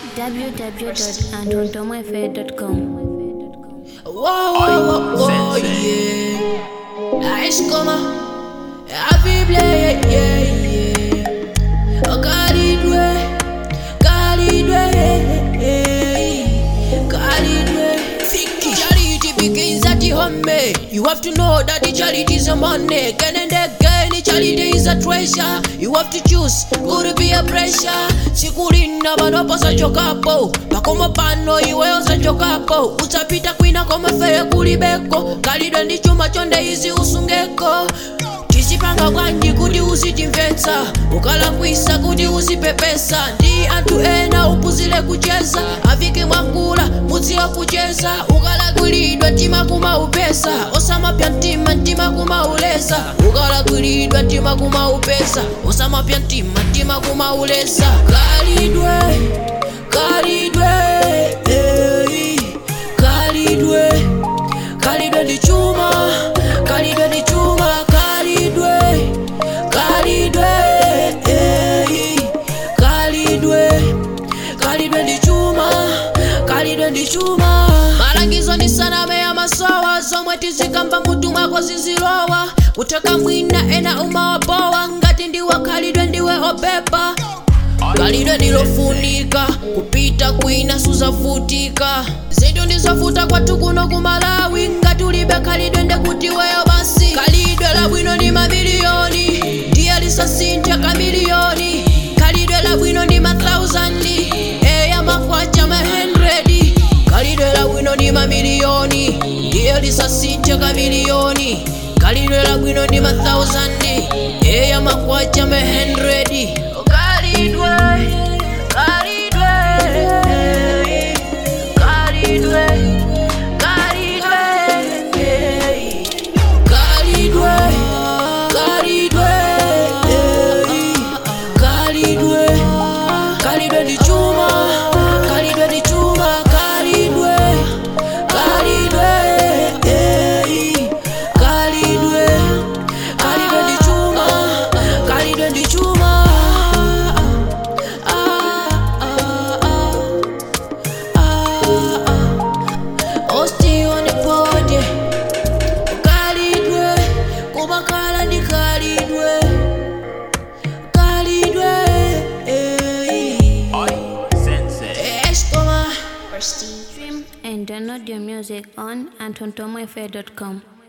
www.antontomafe.com. Wow, wow, wow, yeah. Nice, come on. Happy play, yeah, yeah, yeah. Oh, God, it way. God, it way. God, it way. Charity begins at the home. You have to know that the charity is a money. Again and again, the charity is a treasure. You have to choose. Could be a pressure. Sikulinda vanopasa chokapo pakoma pano iweyo sachokapo utapita kwina komafeya kulibeko kalidwe ndi chuma chonde izi usungeko chisipanga bwanji kuti uzichimvetsa ukalakwisa kuti uzipepesa ndi anthu ena upuzile kucheza avike mwakula mudziwa kucheza ukalakwilidwa mtima kumaupesa osamapya mtima mtima kumauleza ukalakwilidwa mtima kumaupesa osamapya mtima mtima kumauleza kalidwe kalidwe eh, kalidwe kalidwe ndi chuma kalidwe ndi chuma kalidwe kalidwe eh, kalidwe kalidwe ndi chuma kalidwe ndi chuma malangizo ndi saname ya masowa zomwe tizikamba mutu mwako zizilowa kuteka mwina ena umawabowa ngati ndiwe khalidwe ndiwe opepa kalidwe ndilofunika kupita kwina suzavutika zinthu ndizovuta kwathu kuno kumalawi ngati ulibe khalidwe ndekuti weyo basi khalidwe labwino ndi mamiliyoni ndiye lisasintha kamiliyoni khalidwe labwino ndi mathausandi eya makwacha mahendredi khalidwe labwino ndi mamiliyoni ndiye lisasintha kamiliyoni khalidwe labwino ndi mathausandi eya makwacha mahendredi khalidwe khalidwe khalidwe khalidwe khalidwe khalidwe khalidwe khalidwe ndi chuma khalidwe ndi chuma khalidwe khalidwe khalidwe khalidwe ndi chuma khalidwe ndi chuma Osti on the podium kalidwe kumakhala ndi kalidwe kalidwe eskoma Stream and download your music on antontomafe.com.